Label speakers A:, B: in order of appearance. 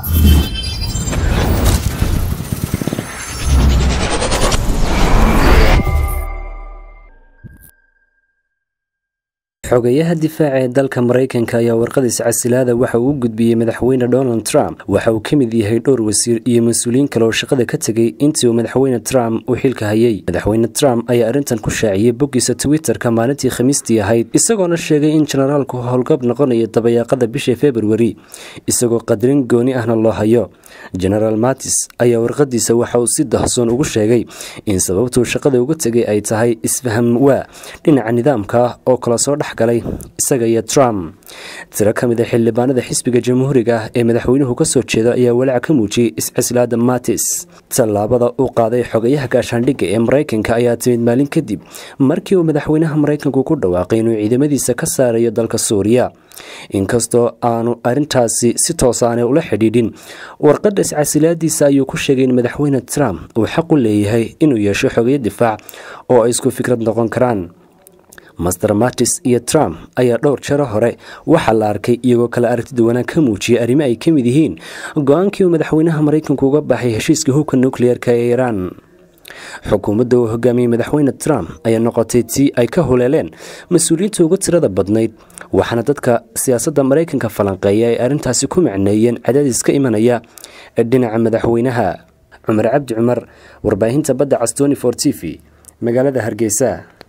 A: xogeyaha difaaca ee dalka maraykanka ayaa warqadiisa casilaada waxa uu u gudbiyey madaxweyne donald trump waxa uu ka mid yahay dhowr wasiir iyo mas-uuliyiin kale oo shaqada ka tegay intii uu madaxweyne trump uu xilka hayay madaxweyne trump ayaa arrintan ku shaaciyey boggiisa twitterka maalintii khamiistii ahayd isagoona sheegay in jenaraalku howlgab noqonayo dabayaaqada bisha februari isagoo qadarin gooni ahna loo hayo genaraal matis ayaa warqadiisa waxa uu si dahsoon ugu sheegay in sababtuu shaqada uga tegay ay tahay isfaham waa dhinaca nidaamka oo kala soo dhex galay isaga iyo trump tiro ka mid a xildhibaanada xisbiga jamhuuriga ah ee madaxweynuhu ka soo jeeda ayaa walaac ka muujiyey iscislaada matis tallaabada uu qaaday xogayaha gaashaandhigga ee maraykanka ayaa timid maalin kadib markii uu madaxweynaha maraykanku ku dhawaaqay inuu ciidamadiisa ka saarayo dalka suuriya inkastoo aanu arrintaasi si toosaanay ula xidhiidhin warqadda iscasilaadiisa ayuu ku sheegay in madaxweyne trump uu xaq u leeyahay inuu yeesho xogeyo difaac oo ay isku fikrad noqon karaan master matis iyo trump ayaa dhowr jaro hore waxaa la arkay iyagoo kale aragtida wanaag ka muujiyay arrimo ay ka mid yihiin go-aankii uu madaxweynaha maraykanku uga baxay heshiiska hubka nukliyeerka ee iiraan xukuumadda uu hogaamiyey madaxweyne trump ayaa noqotay tii ay ka huleeleen mas-uuliyiinta uga tirada badnayd waxaana dadka siyaasadda maraykanka falanqeeya ay arrintaasi ku macneeyeen cadaadis ka imanaya dhinaca madaxweynaha cumar cabdi cumar warbaahinta badda castoni for t v magaalada hargeysa